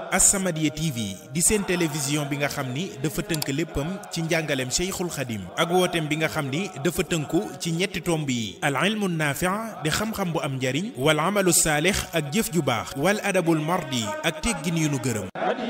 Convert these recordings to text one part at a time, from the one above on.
As-Samadiyya TV di seen télévision bi nga xam ni dafa tënk léppam ci njàngaleem Cheikhul Khadim ak wooteem bi nga xam ni dafa tënku ci ñetti tomb yi al ilmu naafi' di xam-xam bu am njariñ wal amalu saalix ak jëf ju baax wal adabul mardi ak teggin yu nu gërëm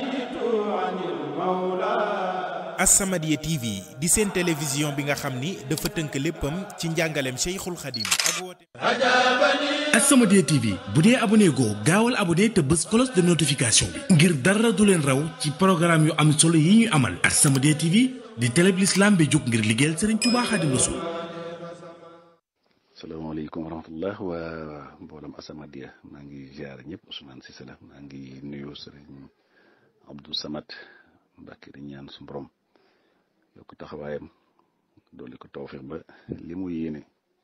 As-Samadiyya TV di seen télévision bi nga xam ni dafa tënk léppam ci njàngaleem Cheikhul Khadim ak wooteem As-Samadiyya TV bu dee abonné goo gaawal abonné te bës cloche de notification bi ngir dara du leen raw ci programme yu am solo yi ñuy amal As-Samadiyya TV di télé bi l'islam bi jóg ngir liggéeyal Serigne Touba Khadim Rassoul salaamaaleykum wa rahmatullah waa mboolem As-Samadiyya maa ngi ziar ñëpp Ousmane Cissé la maa ngi nuyu Serigne Abdou Samad Mbacke di ñaan su borom yokk taxawaayam dolli ko tawfeex ba li mu yéene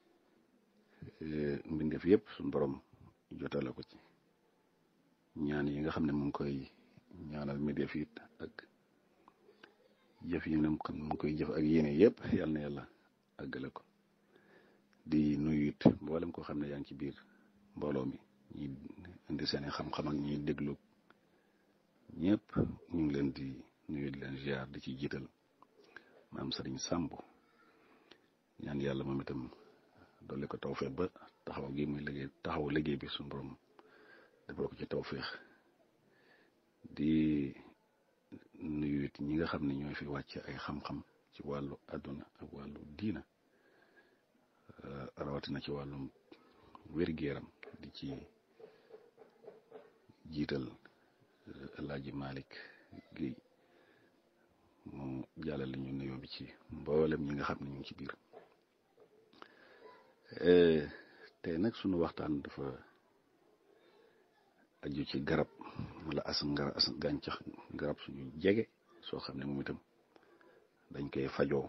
mbindeef yëpp suñu borom jotale ko ci ñaan yi nga xam ne mu ngi koy ñaanal mbindeef it ak jëf yi mu ngi koy jëf ak yéene yëpp yal na yàlla àggale ko di nuyu it mboolem koo xam ne yaa ngi ci biir mbooloo mi ñi indi seeni xam-xam ak ñiy déglu ñëpp ñu ngi leen di nuyu di leen ziar di ci jiital maam Sëriñ Sàmb ñaan yàlla moom itam dolli ko tawfeex ba taxaw gi muy liggéey taxaw liggéey bi suñu borom defal ko ci tawfeex di nuyu it ñi nga xam ne ñooy fi wàcc ay xam-xam ci wàllu àdduna ak wàllu diina rawatina ci wàllum wér-gu-yaram di ci jiital Alaaji Malick Guèye mu jàllale ñu nuyoo bi ci mboolem ñi nga xam ne ñu ngi ci biir tey nag sunu waxtaan dafa aju ci garab wala as ngara as gàncax garab suñu jege soo xam ne moom itam dañ koy fajoo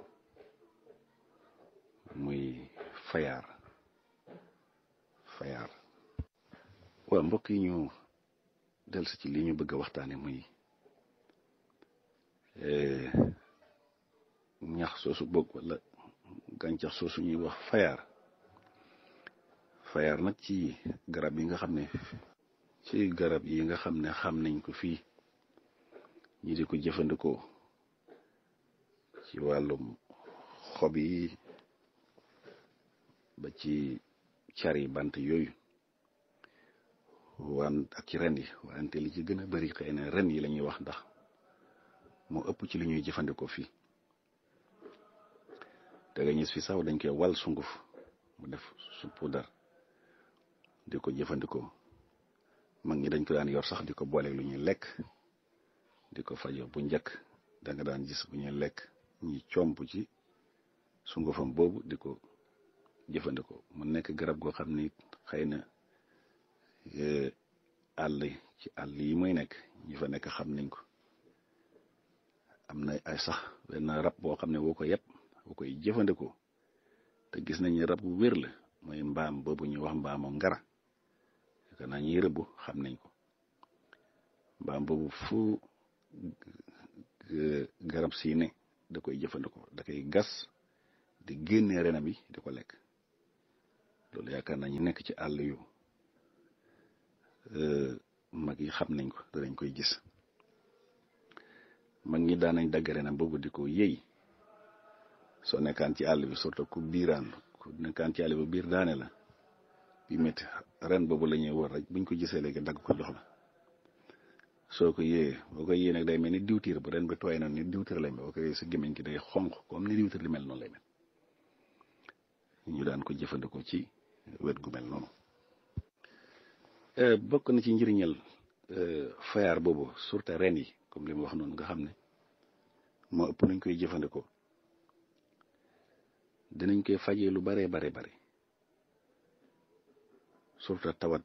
muy fayaar fayaar waaw mbokk yi ñu delsi ci li ñu bëgg a waxtaane muy ñax soosu bokk wala gàncax soosu ñuy wax fayaar fayaar nag ci garab yi nga xam ne ci garab yi nga xam ne xam nañ ko fii ñi di ko jëfandikoo ci wàllum xob yi ba ci cari bant yooyu wan ak ci ren yi wante li ci gën a bari xëy na ren yi la ñuy wax ndax moo ëpp ci li ñuy jëfandikoo fii te nga gis fi sax dañ koy wal sunguf mu def su puudar di ko jëfandikoo mag ñi dañ ko daan yor sax di ko booleeg lu ñuy lekk di ko fajo bu njëkk da nga daan gis bu ñuy lekk ñi comp ci sungufam boobu di ko jëfandikoo mu nekk garab goo xam ni xëy na àll ci àll yi muy nekk ñi fa nekk xam nañ ko am na ay sax benn rab boo xam ne woo ko yëpp woo koy jëfandikoo te gis nañ ne rab bu wér la mooy mbaam boobu ñuy wax mbaamu ngara yaakaar naa ñuy rëbb xam nañ ko mbaam boobu fu garab sii ne da koy jëfandikoo da koy gas di génne renam yi di ko lekk loolu yaakaar naa ñu nekk ci àll yu mag yi xam nañ ko danañ koy gis mag ñi daan nañ dagg renam boobu di ko yëy soo nekkaan ci àll bi surtout ku biiraan ku nekkaan ci àll bi biir daane la bi métti ren boobu la ñuy wër rek buñ ko gisee léegi dagg ko jox la soo ko yéeyee boo ko yéeyee nag day mel ni diwtiir bu ren bi tooy na ni diwtiir lay mel boo ko yéeyee sa gémmiñ gi day xonq comme ni diwtiir li mel noonu lay mel ñu daan ko jëfandikoo ci wet gu mel noonu bokk na ci njëriñal fayaar boobu surtout ren yi comme li mu wax noonu nga xam ne moo ëpp nañ koy jëfandikoo dinañ koy fajee lu bare bare bare surtout tawat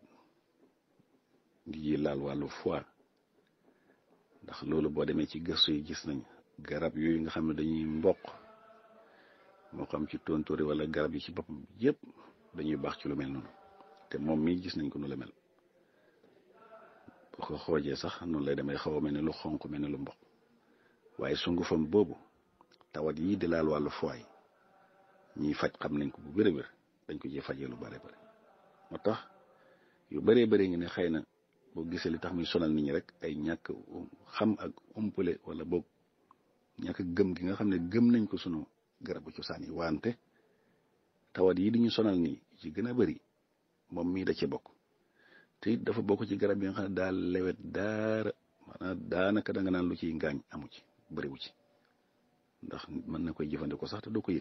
yi laal wàllu foie ndax loolu boo demee ci gëstu yi gis nañ garab yooyu nga xam ne dañuy mboq moo xam ci tontóori wala garab yi ci boppam yëpp dañuy baax ci lu mel noonu te moom mii gis nañ ko nu la mel boo ko xoojee sax noonu lay demee xaw a mel ni lu xonq mel ni lu mboq waaye sungufam boobu tawat yii di laal wàllu foie ñiy faj xam nañ ko bu wér a wér dañ ko ciy fajee lu bare bare moo tax yu bëree bëri ngi ne xëy na boo gisee li tax muy sonal nit ñi rek ay ñàkk xam ak umpule wala boog ñàkk gëm gi nga xam ne gëm nañ ko sunu garabu cosaan yi wante tawat yi di ñu sonal nii ci gën a bëri moom mii da ci bokk te it dafa bokk ci garab yi nga xam ne daal lewet daara maanaam daanaka da nga naan lu ciy ngaañ amu ci bëriwu ci ndax mën na koy jëfandikoo sax te doo ko yëg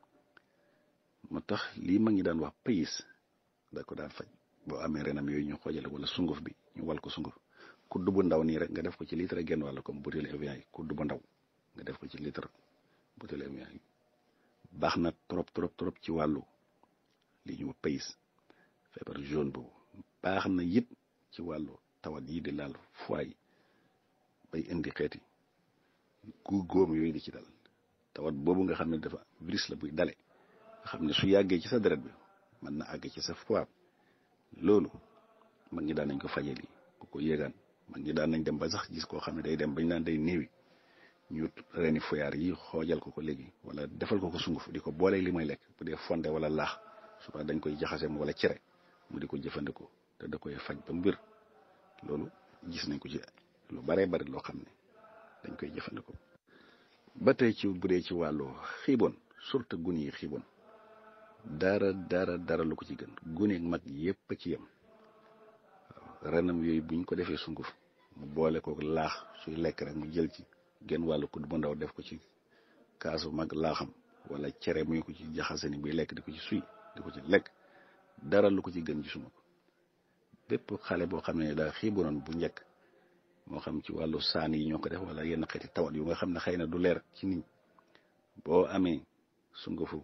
moo tax lii mag ñi daan wax pays da ko daan faj boo amee renam yooyu ñu xoojale wala sunguf bi ñu wal ko sunguf kudd bu ndaw nii rek nga def ko ci litre genn wàll comme butéelu Evian yi kudd bu ndaw nga def ko ci litre butéelu Evian yi baax na trop trop trop ci wàllu li ñu pays feebar jaune boobu baax na it ci wàllu tawat yi di laal foie bay indi xeeti gu góom yooyu di ci dal tawat boobu nga xam ne dafa virus la buy dale nga xam ne su yàggee ci sa deret bi mën na àgg ci sa foie loolu mag ñi daan nañ ko faje lii ku ko yéegaan mag ñi daan nañ dem ba sax gis koo xam ne day dem bañ naan day néewi ñu reeni foyaar yi xoojal ko ko léegi wala defal ko ko sunguf di ko boolee li may lekk bu dee fonde wala laax suba dañ koy jaxase wala cere mu di ko jëfandikoo te da koy faj ba mbir loolu gis nañ ko ci lu baree bari loo xam ne dañ koy jëfandikoo ba tey ci bu dee ci wàllu xiiboon surtout gun yi xiiboon dara dara dara lu ko ci gën guneeg mag yépp a ci yem waaw renam yooyu buñ ko defee sunguf mu boole ko laax suy lekk rek mu jël ci genn wàllu kudd bu ndaw def ko ci kaasu mag laaxam wala cere muy ko ci jaxase ni buy lekk di ko ci suy di ko ci lekk dara lu ko ci gën gisuma ko bépp xale boo xam ne daa xiiboon bu njëkk moo xam ci wàllu saan yi ñoo ko def wala yenn xeeti tawat yu nga xam ne xëy na du leer ci nit boo amee sungufu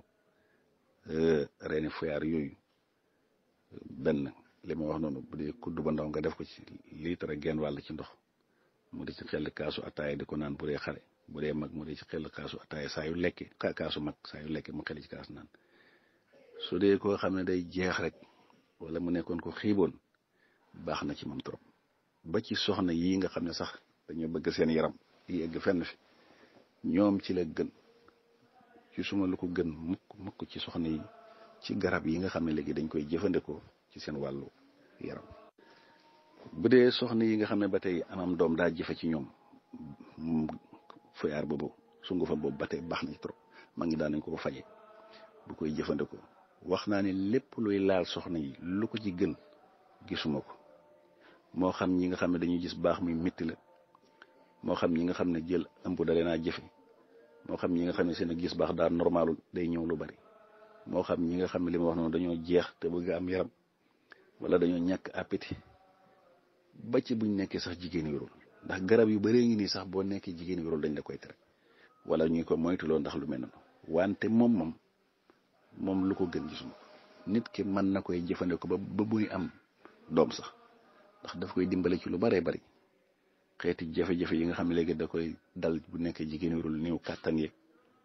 reeni foyaar yooyu benn li ma wax noonu bu dee kudd ba ndaw nga def ko ci litre genn wàll ci ndox mu di ci xel kaasu ataaya di ko naan bu dee xale bu dee mag mu di ci xel kaasu ataaya saa yu lekke kaasu mag saa yu lekke mu xel ci kaas naan su dee koo xam ne day jeex rek wala mu nekkoon ko xiiboon baax na ci moom trop ba ci soxna yii nga xam ne sax dañoo bëgg seen yaram yi egg fenn fi ñoom ci la gën ci suma lu ko gën mukk mukk ci soxna yi ci garab yi nga xam ne léegi dañ koy jëfandikoo ci seen wàllu yaram bu dee soxna yi nga xam ne ba tey amam doom daa jëfe ci ñoom foyaar boobu sungufa boobu ba tey baax na ci trop ma ngi daan nañ ko ko faje bu koy jëfandikoo wax naa ne lépp luy laal soxna yi lu ko ci gën gisuma ko moo xam ñi nga xam ne dañuy gis baax muy métti la moo xam ñi nga xam ne jël ëmb da leen a jëfe moo xam ñi nga xam ne seen gis baax daal normalul day ñëw lu bari moo xam ñi nga xam ne li ma wax noonu dañoo jeex te bëgg am yaram wala dañoo ñàkk appétit ba ci buñ nekkee sax jigéen wérul ndax garab yu bëree ngi nii sax boo nekkee jigéen wérul dañ la koy tere wala ñuy ko moytuloo ndax lu mel noonu wante moom moom moom lu ko gën gisuma ko nit ki mën na koy jëfandikoo ba ba muy am doom sax ndax daf koy dimbale ci lu baree bari xeeti jafe-jafe yi nga xam ne léegi da koy dal bu nekkee jigéen wérul néew kàttan yeeg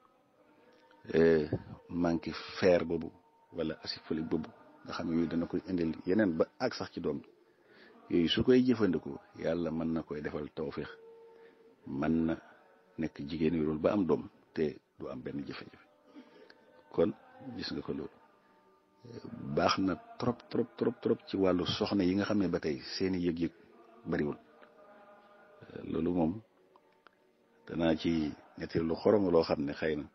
manque fer boobu wala acide folique boobu nga xam ne yooyu dana koy indil yeneen ba ak sax ci doom yooyu su koy jëfandikoo yàlla mën na koy defal tawféex mën na nekk jigéen wérul ba am doom te du am benn jafe-jafe kon gis nga ko loolu baax na trop trop trop trop ci wàllu soxna yi nga xam ne ba tey seeni yëg-yëg bariwul loolu moom danaa ci nettali lu xorom loo xam ne xëy na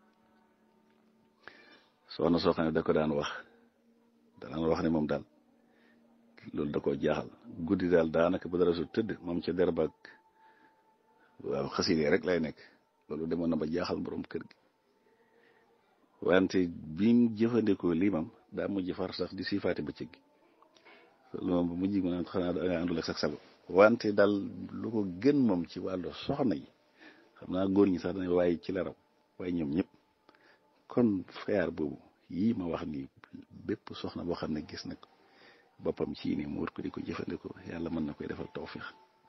soxna soo xam ne da ko daan wax danaan wax ne moom daal loolu da koo jaaxal guddi daal daanaka bu dara su tëdd moom ca derbaag waaw xaside rek lay nekk loolu demoon na ba jaaxal borom kër gi wante biñ jëfandikoo lii moom daa mujj far sax di siifaati bëccëg gi loolu moom bu mujj ma naan xanaa da nga àndul ak sax sago wante daal lu ko gën moom ci wàllu soxna yi xam naa góor ñi sax dañu waaye ci la raw waaye ñoom ñëpp kon feyaar boobu yii ma wax nii bépp soxna boo xam ne gis na ko boppam ci ni mu war ko di ko jëfandikoo yàlla mën na koy defal tawfiix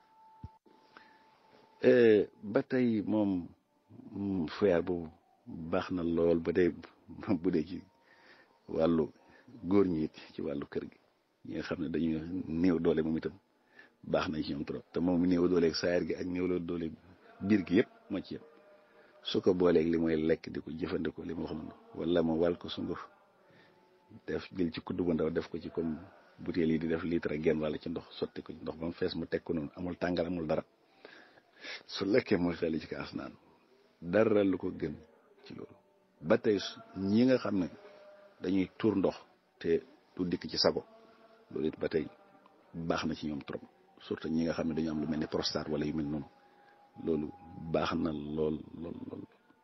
ba tey moom feyaar boobu baax na lool ba tey bu dee ci wàllu góor ñi it ci wàllu kër gi ñi nga xam ne dañuy néew doole moom itam baax na ci ñoom trop te moom néew dooleeg saayar gi ak néew doole biir gi yëpp moo ci yem su ko booleeg li mooy lekk di ko jëfandikoo li ma wax noonu wala ma wàll ko sunguf def jël ci kudd bu ndaw def ko ci comme butéel yi di def litre genn wàll ci ndox sotti ko ndox ba mu fees mu teg ko noonu amul tàngal amul dara su lekkee mu xeli ci kaas naan dara lu ko gën ci loolu ba tey ñi nga xam ne dañuy tuur ndox te du dikk ci sago loolu it ba tey baax na ci ñoom trop surtout ñi nga xam ne dañu am lu mel ni prostate wala yu mel noonu loolu baax na lool lool lool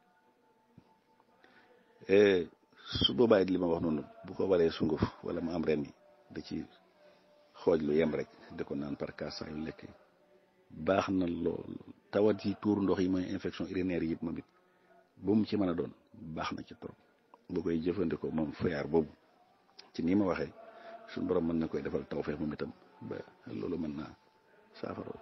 su boobaa it li ma wax noonu bu ko waree sunguf wala mu am ren yi da ci xooj lu yem rek di ko naan par cas saa yu lekkee baax na lool tawat yi tuur ndox yi mooy infection urinaire yi it moom it bu mu ci mën a doon baax na ci trop bu koy jëfandikoo moom fayaar boobu ci nii ma waxee suñu borom mën na koy defal tawfeex moom itam ba loolu mën naa saafara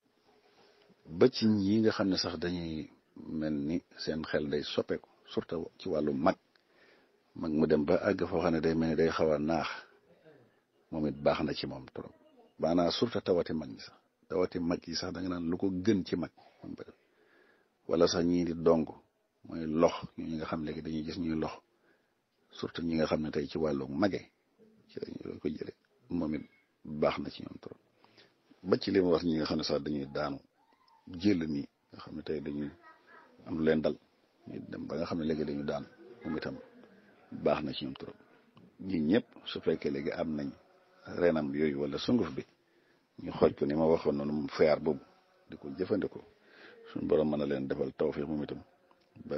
ba ci ñi nga xam ne sax dañuy mel ni seen xel day soppeeku surtout ci wàllu mag mag mu dem ba àgg foo xam ne day mel ni day xaw a naax moom it baax na ci moom trop maanaam surtout tawati mag ñi sax tawati mag yi sax da nga naan lu ko gën ci mag wala sax ñii di dong mooy lox ñi nga xam léegi dañuy gis ñuy lox surtout ñi nga xam ne tey ci wàllu mage ci lañu ko jële moom it baax na ci ñoom trop ba ci li ma wax ñi nga xam ne sax dañuy daanu jël nii nga xam ne tey dañuy am lu leen dal ñu dem ba nga xam ne léegi dañu daan moom itam baax na ci ñoom trop ñi ñëpp su fekkee léegi am nañ renam yooyu wala sunguf bi ñu xooj ko ni ma waxoon noonu moom fayaar boobu di ko jëfandikoo suñu borom mën na leen defal tawfiix moom itam ba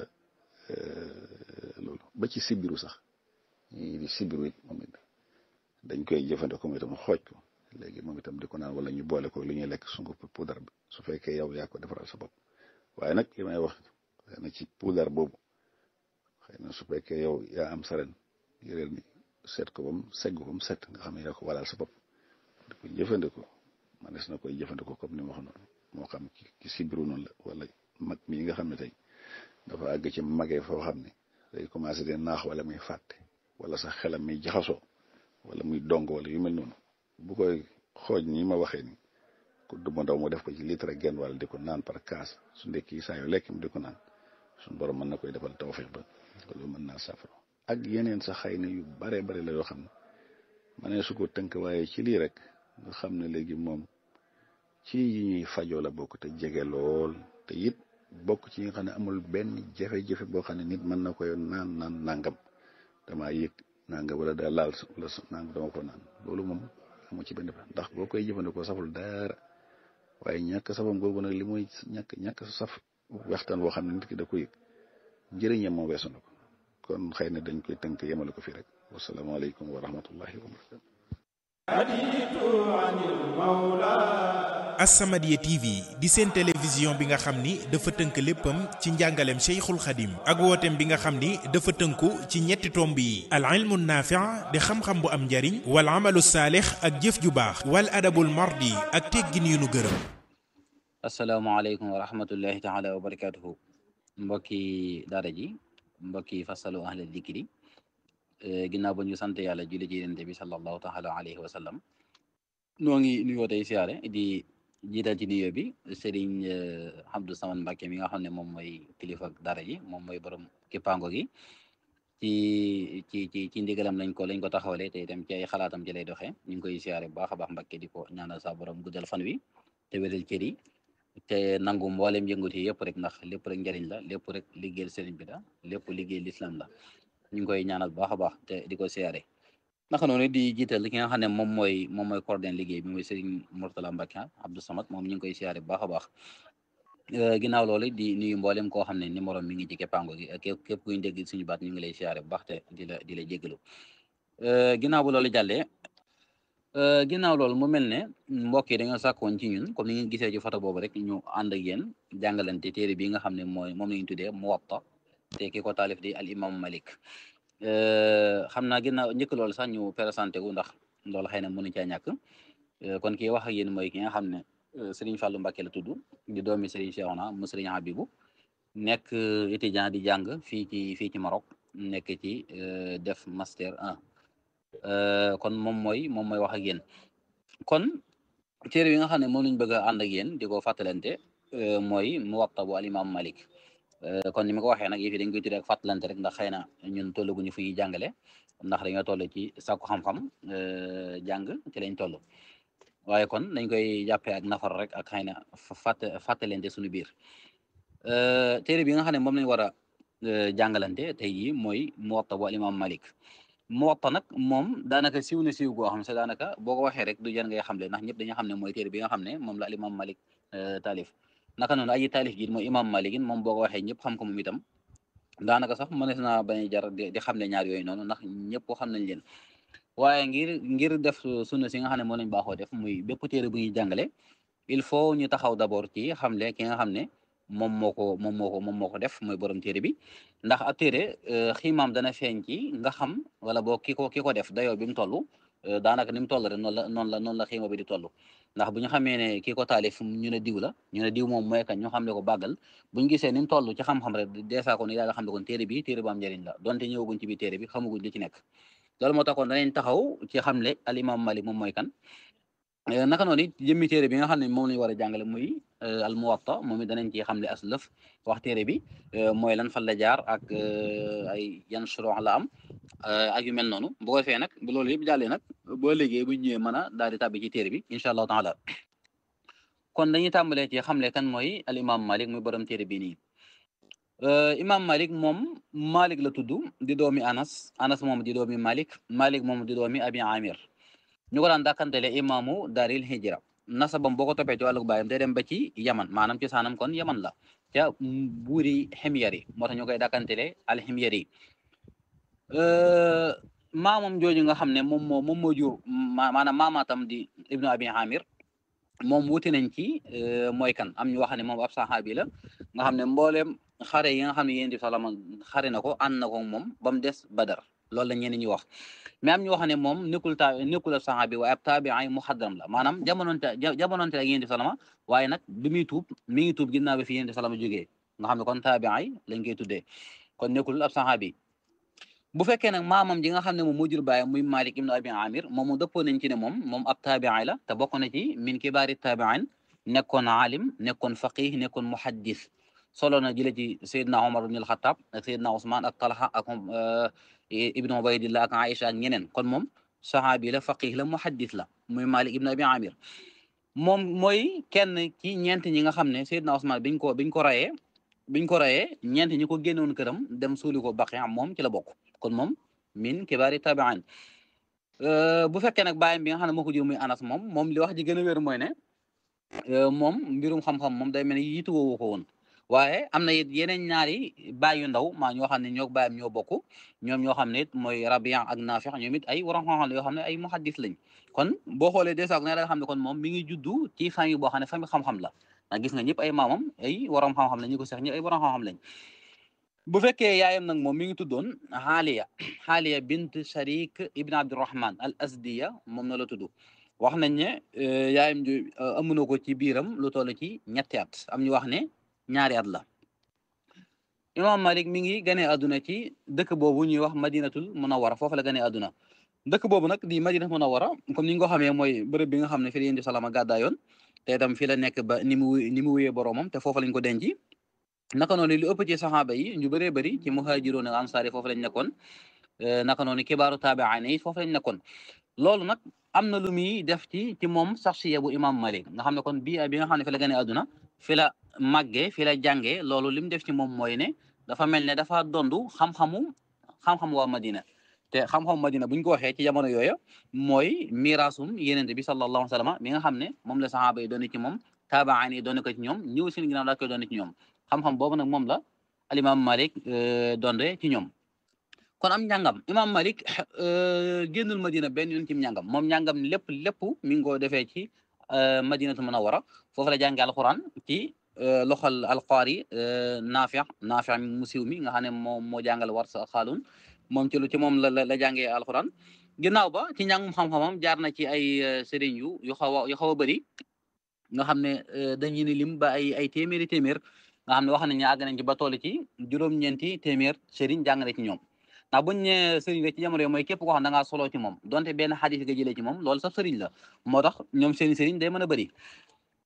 loolu ba ci sibiru sax ñii di sibiru it moom it dañ koy jëfandikoo moom itam xooj ko léegi moom itam di ko naan wala ñu boole ko lu ñuy lekk sunguf poudre bi su fekkee yow yaa ko defaral sa bopp waaye nag li may wax xëy na ci poudre boobu xëy na su fekkee yow yaa am saren yëreel ni seet ko ba mu segg ko ba mu set nga xam ne yaa ko walal sa bopp di ko jëfandikoo manes na koy jëfandikoo comme ni ma wax noonu moo xam ci sibiru noonu la wala mag mii nga xam ne tey dafa àgg ci magee foo xam ne day commencé di naax wala muy fàtte wala sax xelam muy jaxasoo wala muy dong wala yu mel noonu bu koy xooj nii ma waxee ni ku duma ndaw mu def ko ci litre genn wala di ko naan par kaas su ndekki saa yu lekk mu di ko naan suñu borom mën na koy defal tawfeex ba loolu mën naa safara ak yeneen sax xëy na yu bare bare la yoo xam ne ma ne su ko tënk waaye ci lii rek nga xam ne léegi moom ci yi ñuy fajoo la bokk te jege lool te it bokk ci yi nga xam ne amul benn jafe-jafe boo xam ne nit mën na koy naan naan nangam damaa yëg nangam wala daa laal wala nangam dama ko naan loolu moom amu ci benn ndax boo koy jëfandikoo saful dara waaye ñàkk safam googu nag li muy ñàkk ñàkk saf waxtaan boo xam ne nit ki da ko yëg njëriñam moom weesu na ko kon xëy na dañ koy tënk yemale ko fii rek wasalaamaaleykum wa rahmatullahi wa barakatu As-Samadiyya TV di seen télévision bi nga xam ni dafa tënk léppam ci njàngaleem Cheikhul Khadim ak wooteem bi nga xam ni dafa tënku ci ñetti tomb yi al ilmu naafi' di xam-xam bu am njariñ wal amalu saalix ak jëf ju baax wal adabul mardi ak teggin yu nu gërëm asalaamaaleykum wa rahmatullahi taala wa barakatuhu mbokki daara ji mbokki fasalu ahla dikri ginnaaw ba ñu sant yàlla julli ci yonent bi sallallahu taala alayhi wa sallam noo ngi nuyoo tey siyaare di jiital ci nuyoo bi Serigne Abdou Samad Mbacke mi nga xam ne moom mooy kilifa daara ji moom mooy borom kippaango gi ci ci ci ci ndigalam lañ ko lañ ko taxawalee te itam ci ay xalaatam ci lay doxee ñu ngi koy siyaare bu baax a baax Mbacke di ko ñaanal sa borom guddal fan wi te wéral cër yi te nangu mboolem yëngut yi yëpp rek ndax lépp rek njëriñ la lépp rek liggéeyal sëriñ bi la lépp liggéeyal lislaam la ñu ngi koy ñaanal bu baax a baax te di ko siyaare naka noonu di jiital ki nga xam ne moom mooy moom mooy coordonné liggéey bi mooy Serigne Mourtala Mbacke Abdou Samad moom ñu ngi koy siyaare bu baax a baax ginnaaw loolu di nuyu mboolem koo xam ne numéro mi ngi ci keppaango gi képp képp kuy dégg suñu baat ñu ngi lay siyaare bu baax te di la di la jéggalu ginnaaw bu loolu jàllee ginnaaw loolu mu mel ne mbokk yi dañoo sàkkoon ci ñun comme ni ngeen gisee ci photo boobu rek ñu ànd ak yéen jàngalante téere bi nga xam ne mooy moom la ñu tuddee Muwatta te ki ko taalif di al imam Malik xam naa ginnaaw njëkk loolu sax ñu présenté wu ndax loolu xëy na mënu caa ñàkk kon kii wax ak yéen mooy ki nga xam ne Serigne Fallou Mbacké la tudd di doomi Serigne Cheikhouna mu Serigne Habibou nekk étudiant di jàng fii ci fii ci Maroc nekk ci def master 1 kon moom mooy moom mooy wax ak yéen kon téere yi nga xam ne moom lañ bëgg a ànd ak yéen di ko fàttalante mooy Muwatta bu al imam Malik kon ni ma ko waxee nag yëf yi dañ koy tuddee ak fàttalante rek ndax xëy na ñun tollaguñu fi jàngale ndax dañoo toll ci sàkku xam-xam jàng ci lañ toll waaye kon dañ koy jàppee ak nafar rek ak xëy na fàtt fàttalante suñu biir téere bi nga xam ne moom lañ war a jàngalante tey jii mooy Muwatta bu Imam Malik Muwatta nag moom daanaka siw na siw goo xam ne daanaka boo ko waxee rek du jan ngay xamle ndax ñëpp dañu xam ne mooy téere bi nga xam ne moom la Imam Malik taalif naka noonu aji taalif ji mooy Imam Malik moom boo ko waxee ñëpp xam ko moom itam daanaka sax mënees naa bañ a jar di xam ne ñaar yooyu noonu ndax ñëpp xam nañ leen waaye ngir ngir def sunna si nga xam ne moo lañ baaxoo def muy bépp téere bu ñuy jàngale il faut ñu taxaw d'abord ci xamle ki nga xam ne moom moo ko moom moo ko moom moo ko def mooy borom téere bi ndax ab téere xiimaam dana feeñ ci nga xam wala boo ki ko ki ko def dayoo bi mu toll daanaka ni mu toll rek noonu la noonu la noonu la xiima bi di toll ndax bu ñu xamee ne kii ko taalif ñu ne diw la ñu ne diw moom mooy kan ñu xam ne ko bàggal bu ñu gisee ni mu toll ci xam-xam rek deesaa ko ni daal xam ne kon téere bi téere bu am njëriñ la donte ñëwaguñ ci biir téere bi xamaguñ li ci nekk loolu moo taxoon danañ taxaw ci xamle al imam Malik moom mooy kan naka noonu it jëmmi téere bi nga xam ne moom lañu war a jàngale muy al muwatta moom it danañ ci xamle as lëf wax téere bi mooy lan fan la jaar ak ay yan shurux la am ak yu mel noonu bu ko defee nag bu loolu yëpp jàllee nag boo liggéey bu ñëwee mën a daal di tàbbi ci téere bi incha allahu taala kon dañuy tàmbalee ci xamle kan mooy al imam Malik muy borom téere bi nii imam Malik moom Malik la tudd di doomi Anas Anas moom di doomi Malik Malik moom di doomi Abi Amir ñu ko daan dàkkantele imaamu daaril hijra nasabam boo ko toppee ci wàllu baayam day dem ba ci yaman maanaam ci saanam kon yaman la ca buuri ximyari moo tax ñu koy dàkkantele al ximyari maamam jooju nga xam ne moom moo moom moo jur maanaam maamaatam di ibnu abi amir moom wuti nañ ci mooy kan am ñu wax ne moom ab saxaabi la nga xam ne mbooleem xare yi nga xam ne yéen di salama xare na ko ànd na ko moom ba mu des badar loolu la ñeneen ñi wax mais am ñu wax ne moom nekkul ta nekkul ab saxaabi waaye ab taabi'i muxadram la maanaam jamononte jamononte ak yéen di salama waaye nag bi muy tuub mi ngi tuub ginnaaw bi fi yéen di salama jógee nga xam ne kon taabi'i lañ koy tuddee kon nekkul ab saxaabi bu fekkee nag maamam ji nga xam ne moom moo jur baayam muy Malik ibnu Abi Amir moom mu dëppoo nañ ci ne moom moom ab taabi'i la te bokk na ci min kibaari taabi'in nekkoon alim nekkoon faqih nekkoon muhaddis solo na jële ci Seydina Omar ibn al-Khattab ak Seydina Ousmane ak Talha ak ibnu Ubaydillah ak Aïcha ak ñeneen kon moom saxaabi la faqih la muhaddis la muy Malik ibnu Abi Amir moom mooy kenn ci ñeent ñi nga xam ne Seydina Ousmane biñ ko biñ ko rayee biñ ko rayee ñeent ñi ko génnoon këram dem suuli ko Baqi moom ci la bokk kon moom min kibaari tabi'in bu fekkee nag bàyyam bi nga xam ne moo ko jur muy Anas moom moom li wax ji gën a wér mooy ne moom mbirum xam-xam moom day mel ni yitu woowu ko woon waaye am na it yeneen ñaari baay yu ndaw maa ñoo xam ne ñoo bàyyam ñoo bokk ñoom ñoo xam ne it mooy Rabi'a ak Nafi' ñoom it ay waroon xam-xam la yoo xam ne ay muhaddis lañ kon boo xoolee dèjà ne da nga xam ne kon moom mi ngi juddu ci famille boo xam ne famille xam-xam la ndax gis nga ñëpp ay maamam ay waroom xam-xam lañ ñi ko seex ñëpp ay waroom xam-xam lañ bu fekkee yaayam nag moom mi ngi tuddoon Xaaliya Xaaliya bint Sharik ibn Abdurrahman al Asdiya moom na la tudd wax nañ ne yaayam ju amu na ko ci biiram lu toll ci ñetti at am ñu wax ne ñaari at la imam Malik mi ngi ganee àdduna ci dëkk boobu ñuy wax madinatul munawara foofu la ganee àdduna dëkk boobu nag di madinatul munawara comme ni nga ko xamee mooy bërëb bi nga xam ne fi la yéen di salama gàddaayoon te itam fi la nekk ba ni mu ni mu wuyee boroomam te foofu lañ ko denc naka noonu lu ëpp ci saxaaba yi ñu bëree bëri ci muhaajiroon ak ansaar yi foofu lañ nekkoon naka noonu kibaaru taabi'in yi foofu lañ nekkoon loolu nag am na lu muy def ci ci moom saxsiya bu imam Malik nga xam ne kon bii bi nga xam ne fi la gane àdduna fi la màggee fi la jàngee loolu li mu def ci moom mooy ne dafa mel ne dafa dondu xam-xamu xam-xam waa Madina te xam-xamu Madina bu ñu ko waxee ci jamono yooyu mooy miraasum yenente bi sallallahu alayhi wa sallam mi nga xam ne moom la saxaaba yi doon ci moom taabi'in yi doon ko ci ñoom ñëw seen ginnaaw daa koy doon ci ñoom xam-xam boobu nag moom la alimam Malik donde ci ñoom kon am njàngam imam Malik génnul Madina benn yoon ci njàngam moom njàngam lépp lépp mi ngi ko defee ci Madinatu Munawwara foofu la jàngee alquran ci loxol alqaari Naafi' Naafi' mu siiw mi nga xam ne moom moo jàngal Warsa Xaalun moom ci lu ci moom la la jàngee alquran ginnaaw ba ci njàngum xam-xamam jaar na ci ay sëriñ yu yu xaw a yu xaw a bëri nga xam ne dañuy ni lim ba ay ay téeméeri téeméer nga xam ne wax nañ ne àgg nañ ci ba toll ci juróom-ñeenti téeméer sëriñ jàng na ci ñoom ndax buñ ne sëriñ rek ci jamono mooy képp koo xam da ngaa solo ci moom donte benn xadis nga jëlee ci moom loolu sax sëriñ la moo tax ñoom seeni sëriñ day mën a bëri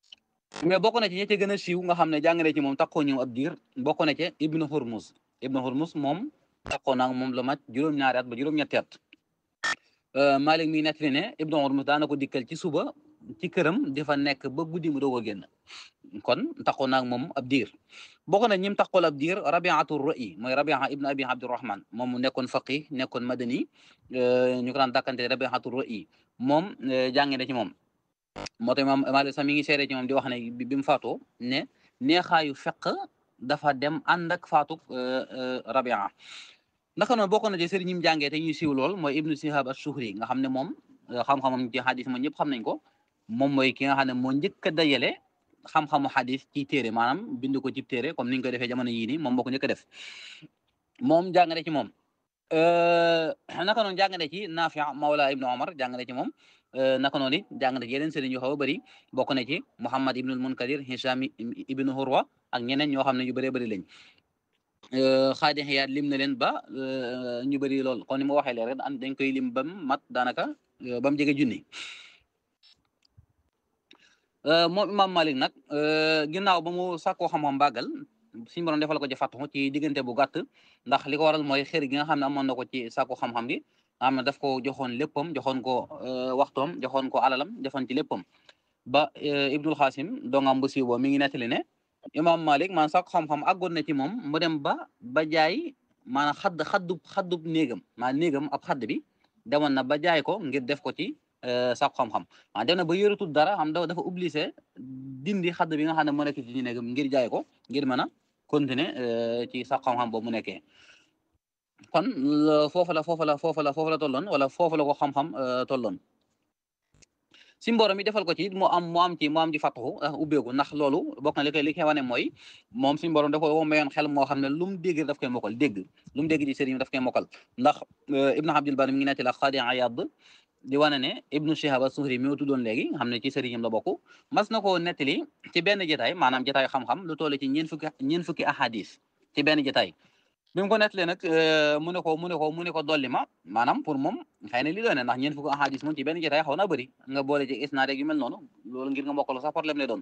mais bokk na ci ñi ci gën a siiw nga xam ne jàng na ci moom taxoo ñëw ab diir bokk na ci ibnu hurmuz ibnu hurmuz moom taxoo naa moom la mat juróom-ñaari at ba juróom-ñetti at Malik mi nettali ne ibnu hurmuz daana ko dikkal ci suba ci këram di fa nekk ba guddi mu doog a génn kon taxoo naa moom ab diir bokk na ñim taxool ab diir rabiatu ra'i mooy rabia ibnu abi abdurahman moom mu nekkoon faqih nekkoon madani ñu ko daan dàkkante rabiatu ra'i moom jàngi na ci moom moo tax imaam Maalik sax mi ngi seere ci moom di wax ne bi mu faatoo ne neexaayu feq dafa dem ànd ak faatu rabia naka noonu bokk na ci sëriñ ñi mu jàngee te ñuy siiw lool mooy ibnu Shihab as-Suhri nga xam ne moom xam-xamam ci xadis moom ñëpp xam nañ ko moom mooy ki nga xam ne moo njëkk a dajale xam-xamu xadis ci téere maanaam bind ko ci téere comme ni ñu koy defee jamono yii nii moom moo ko njëkk a def moom jàngale ci moom naka noonu jàngale ci Naafi Mawla ibnu Omar jàngale ci moom naka noonu it jàng na ci yeneen sëriñ yu xaw a bëri bokk na ci Muhammad ibnul Munkadir Hisham ibnu Hurwa ak ñeneen ñoo xam ne yu bëree bëri lañ xaadi xiyaat lim na leen ba ñu bëri lool kon ni ma waxee leen rek dañ koy lim ba mu mat daanaka ba mu jege junni moom Imam Malik nag ginnaaw ba mu sàkkoo xam-xam bàggal suñu borom defal ko ci fàttu ci diggante bu gàtt ndax li ko waral mooy xër gi nga xam ne amoon na ko ci sàkku xam-xam bi nga xam ne daf ko joxoon léppam joxoon ko waxtoom joxoon ko alalam joxoon ci léppam ba Ibnul Xaasim dongam bu siiw boo mi ngi nettali ne imam Malik man sax xam-xam àggoon na ci moom mu dem ba ba jaay maanaam xadd xaddub xaddub néegam maa néegam ab xadd bi demoon na ba jaay ko ngir def ko ci sax xam-xam maa dem na ba yoratul dara xam dafa obligé dindi xadd bi nga xam ne moo nekk ci néegam ngir jaay ko ngir mën a continuer ci sax xam-xam boobu mu nekkee kon foofu la foofu la foofu la foofu la tolloon wala foofu la ko xam-xam tolloon si mborom mi defal ko ci mu am mu am ci mu am ci fàttaxu ubbeeku ndax loolu bokk na li koy li koy wane mooy moom si mborom dafa ko mayoon xel moo xam ne lu mu dégg daf koy mokkal dégg lu mu dégg ci sëriñ daf koy mokkal ndax ibnu abdul bari mi ngi netti la xaadi ayad di wane ne ibnu shihab as-suhri mi tuddoon léegi nga xam ne ci sëriñam la bokk mas na ko nettali ci benn jotaay maanaam jotaay xam-xam lu toll ci ñeen fukki ñeen fukki ahadis ci benn jotaay bi mu ko nettalee nag mu ne ko mu ne ko mu ne ko dolli ma maanaam pour moom xëy na li doon ne ndax ñeen fukki ahadis moom ci benn jotaay xaw naa bëri nga boole ci isnaad yu mel noonu loolu ngir nga mokkal sax problème lay doon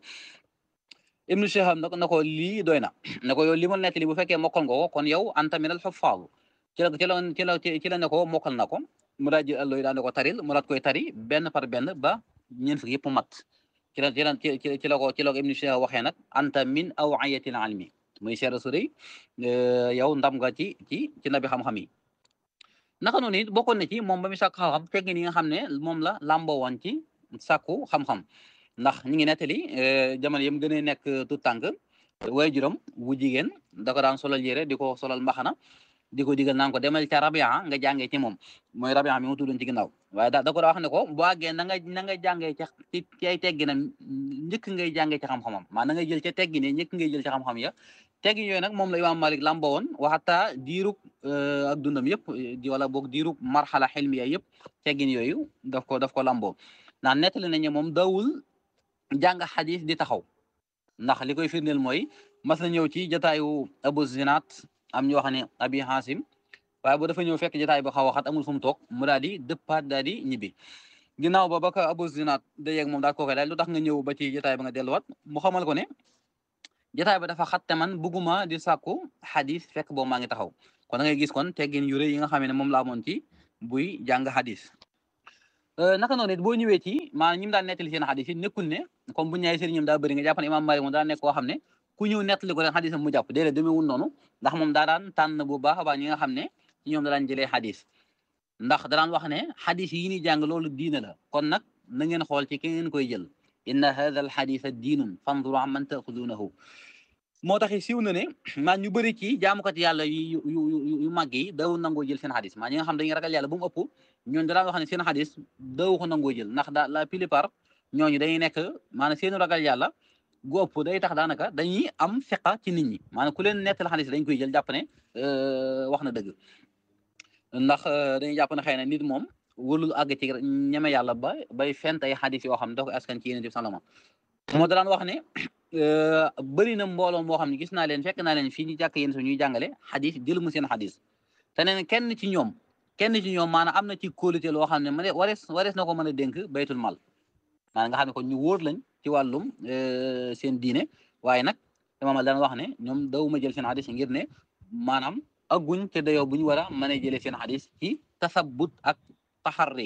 ibnu shihab nag na ko lii doy na ne ko yow li ma nettali bu fekkee mokkal nga ko kon yow anta minal huffaaz ci la ci la ci la ci la ne ko mokkal na ko mu daal jël allo yi daan ne ko taril mu daat koy tari benn par benn ba ñeen fukki yëpp mat ci la ci la ci la ko ci la ko ibnu shihab waxee nag anta min awiyatil ilmi muy seera su rëy yow ndam nga ci ci ci nabi xam-xam yi naka noonu it bokkoon na ci moom ba mu sàkku xam-xam fekk ni nga xam ne moom la lamboo woon ci sàkku xam-xam ndax ñi ngi nettali jamono yëm gën a nekk tout tànk way juróom wu jigéen da ko daan solal yére di ko solal mbaxana di ko digal naan ko demal ca rabia nga jàngee ci moom mooy rabia mi mu tuddoon ci ginnaaw waaye da da ko daa wax ne ko boo àggee na nga na nga jàngee ca ci ci ay tegginam njëkk ngay jàngee ci xam-xamam maa na nga jël ca teggine njëkk ngay jël ci xam-xam ya teggin yooyu nag moom la imaam Malik lamba woon waxata diirub ak dundam yëpp di wala boog diirub marxala xilmiya yëpp teggin yooyu daf ko daf ko lamboo ndax nettali nañu moom dawul jàng xadis di taxaw ndax li koy firndeel mooy mas na ñëw ci jataayu Abu Zinaat am ñu wax ne Abi Hasim waaye bu dafa ñëw fekk jataay bi xaw a xat amul fu mu toog mu daal di dëppaat daal di ñibbi ginnaaw ba ba ko Abu Zinaat da yeeg moom daal kooke daal lu tax nga ñëw ba ci jataay ba nga delluwaat mu xamal ko ne jataay ba dafa xat te man bugguma di sàkku xadis fekk boobu maa ngi taxaw kon da ngay gis kon teggin yu rëy yi nga xam ne moom laa amoon ci buy jàng xadis naka noonu it boo ñëwee ci maanaam ñi mu daan nettali seen xadis yi nekkul ne comme bu ñaay sëriñam daa bëri nga jàpp ne imaam Maalik moom daa nekk koo xam ne ku ñëw nettali ko ren xadisam mu jàpp déedéet demeewul noonu ndax moom daa daan tànn bu baax a baax ñi nga xam ne ci ñoom da daan jëlee xadis ndax da daan wax ne xadis yi ñuy jàng loolu diina la kon nag na ngeen xool ci ki ngeen koy jël inna hadha al xadisa diinun fanduru am man taaxudunahu moo tax siiw na ne maa ñu bëri ci jaamukat yàlla yu yu yu màgg yi daw nangoo jël seen xadis maa ñi nga xam dañuy ragal yàlla bu mu ëpp ñooñu da daan wax ne seen xadis daw ko nangoo jël ndax da la plupart ñooñu dañuy nekk maanaam seenu ragal yàlla gu ëpp day tax daanaka dañuy am fiqa ci nit ñi maanaam ku leen nettal xadis dañ koy jël jàpp ne wax na dëgg ndax dañuy jàpp ne xëy na nit moom wëlul àgg ci ñeme yàlla ba bay fent ay xadis yoo xam ne da ko askan ci yéen sallama moo da daan wax ne bëri na mbooloo moo xam ne gis naa leen fekk naa leen fii ñu jàkk yéen su ñuy jàngale xadis jël mu seen xadis te neen kenn ci ñoom kenn ci ñoom maanaam am na ci kóolute loo xam ne ma ne warees warees na ko mën a dénk baytul mal maanaam nga xam ne kon ñu wóor lañ ci wàllum seen diine waaye nag imaam daan wax ne ñoom dawuma jël seen xadis ngir ne maanaam agguñ te dayoo bu ñu war a mën a jëlee seen xadis ci tasabbut ak taxarri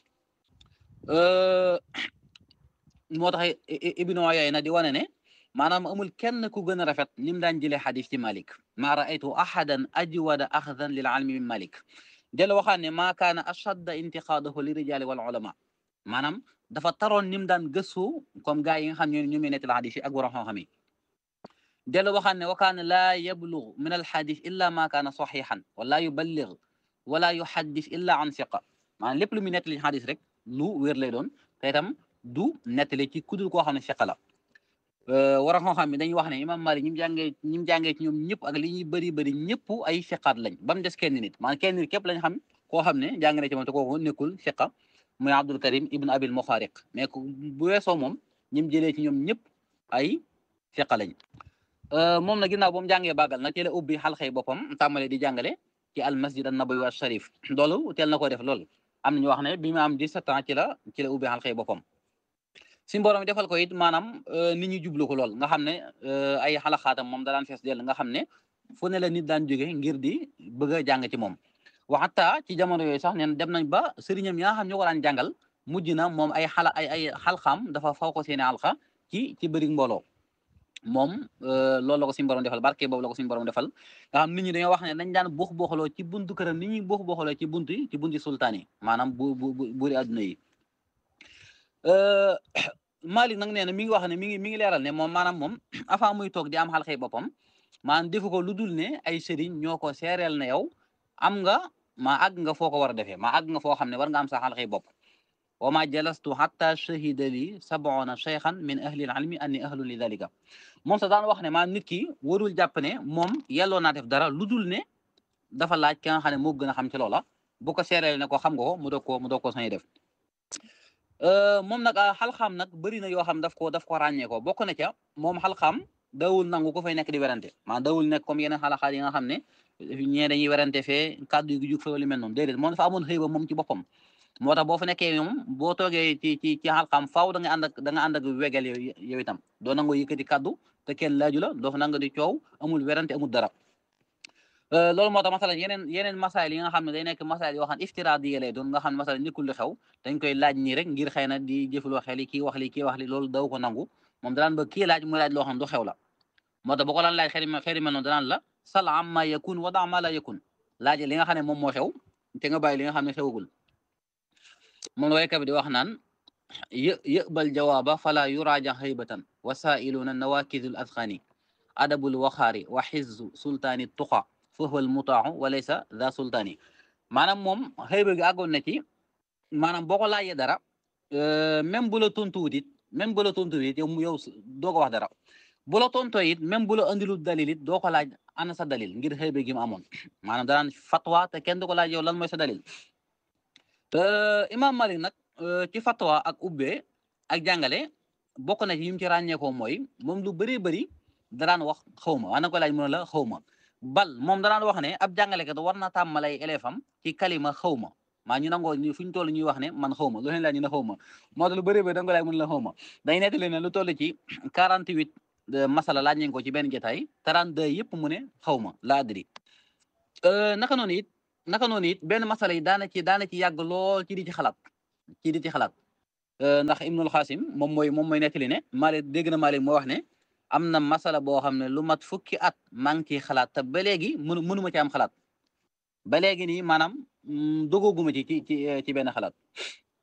moo tax ibnu Uyayna di wane ne maanaam amul kenn ku gën a rafet lim daan jëlee xadis ci Malik maa raaytu ahadan ajwada axdan lil almi min Malik del waxaan ne maa kaana ashadda intiqaadahu li rijali wal ulama maanaam dafa taroon nim daan gëstu comme gars yi nga xam ne ñu muy nettali xadis yi ak borom xam-xam yi del waxaan ne wa kaana laa yablug min al xadis illa ma kaana saxiixan wala yuballig wala yuhaddis illa an siqa maanaam lépp lu muy nettali xadis rek lu wér lay doon te itam du nettali ci kudul koo xam ne siqa la war a xam ne dañuy wax ne imam Malik ñi mu jàngee ñi mu jàngee ci ñoom ñëpp ak li ñuy bëri bëri ñëpp ay siqaat lañ ba mu des kenn nit maanaam kenn nit képp lañ xam koo xam ne jàng na ci moom te kooku nekkul siqa muy Abdul Karim ibn Abil Muxaariq mais bu weesoo moom ñi mu jëlee ci ñoom ñëpp ay siqa lañ moom na ginnaaw ba mu jàngee bàggal nag ci la ubbi xalxay boppam tàmmale di jàngale ci al masjid an nabawi wa sharif loolu teel na ko def loolu am na ñu wax ne bi mu am 17 ans ci la ci la ubbi xalxay boppam si borom defal ko it maanaam nit ñi jublu ko lool nga xam ne ay xalaxaatam moom da daan fees dell nga xam ne fu ne la nit daan jóge ngir di bëgg a jàng ci moom waxata ci jamono yooyu sax neen dem nañ ba sëriñam yi nga xam ñoo ko daan jàngal mujj na moom ay xala ay ay xalxaam dafa faw ko seeni alxa ci ci bëri mbooloo moom loolu la ko suñu borom defal barke boobu la ko suñu borom defal nga xam nit ñi dañoo wax ne dañ daan buux buuxaloo ci buntu këram nit ñi buux buuxaloo ci buntu ci bunti sultaan yi maanaam bu bu buuri adduna yi Malik nag nee na mi ngi wax ne mi ngi mi ngi leeral ne moom maanaam moom avant muy toog di am xalxey boppam maanaam defu ko lu dul ne ay sëriñ ñoo ko seereel na yow am nga maa àgg nga foo ko war a defee maa àgg nga foo xam ne war nga am sa xalxey bopp wa ma jalastu hatta shahida li sab'una shaykhan min ahli al-ilmi anni ahlun li dhalika moom sax daan wax ne maanaam nit ki warul jàpp ne moom yelloo naa def dara lu dul ne dafa laaj ki nga xam ne moo gën a xam ci loola bu ko seereel ne ko xam nga ko mu doog koo mu doog koo sañ def moom nag xalxaam nag bëri na yoo xam daf ko daf ko ràññee ko bokk na ca moom xalxaam dawul nangu ko fay nekk di werante maanaam dawul nekk comme yeneen xalaxaat yi nga xam ne ñee dañuy werante fee kàddu gi jug fa wala mel noonu déedéet moom dafa amoon xëy ba moom ci boppam moo tax boo fa nekkee moom boo toogee ci ci ci xalxaam faaw da nga ànd ak da nga ànd ak wegel yow itam doo nangoo yëkkati kàddu te kenn laaju la doo fa nanga di coow amul werante amul dara loolu moo tax masalan yeneen yeneen masaayil yi nga xam ne day nekk masaayil yoo xam ne iftiraad yi lay doon nga xam ne masalan nekkul lu xew dañ koy laaj nii rek ngir xëy na di jëfaloo xel yi kii wax li kii wax li loolu daw ko nangu moom danaan ba kii laaj muy laaj loo xam ne du xew la moo tax boo ko daan laaj xëy xëy mel noonu danaan la sal amma yakun wa da ma la yakun laaj li nga xam ne moom moo xew te nga bàyyi li nga xam ne xewagul moom la waykat bi di wax naan yë yëbal jawaaba fala yuraaja xaybatan wasailuna nawakidul adxani adabul waxaari wa xizzu sultaani tuqa foofu al mutaaxu walaysa da sultaani maanaam moom xëyba gi àggoon na ci maanaam boo ko laajee dara même bu la tontuwut it même bu la tontuwut it yow yow doo ko wax dara bu la tontoo it même bu la andilu dalil it doo ko laaj ana sa dalil ngir xëyba gi mu amoon maanaam danaan fatwa te kenn du ko laaj yow lan mooy sa dalil imam Malik nag ci fatwa ak ubbee ak jàngale bokk na ci yim ci ràññeekoo mooy moom lu bëree bëri daraan wax xawma waa na ko laaj mu ne la xawma bal moom danaan wax ne ab jàngalekat war na tàmmal ay élève am ci kalima xawma maa ñu nangoo ñu fu ñu toll ñuy wax ne man xawma lu leen laaj ñu ne xawma moo tax lu bëree bëri da nga ko laaj mu ne la xawma dañ nettali ne lu toll ci 48 masala laaj nañ ko ci benn jotaay 32 yëpp mu ne xawma laa adri naka noonu it naka noonu it benn masala yi daana ci daana ci yàgg lool ci di ci xalaat ci di ci xalaat ndax Ibnul Xaasim moom mooy moom mooy nettali ne Maalik dégg na Maalik moo wax ne am na masala boo xam ne lu mat fukki at maa ngi ciy xalaat te ba léegi mënu mënuma ci am xalaat ba léegi nii maanaam dogooguma ci ci ci ci benn xalaat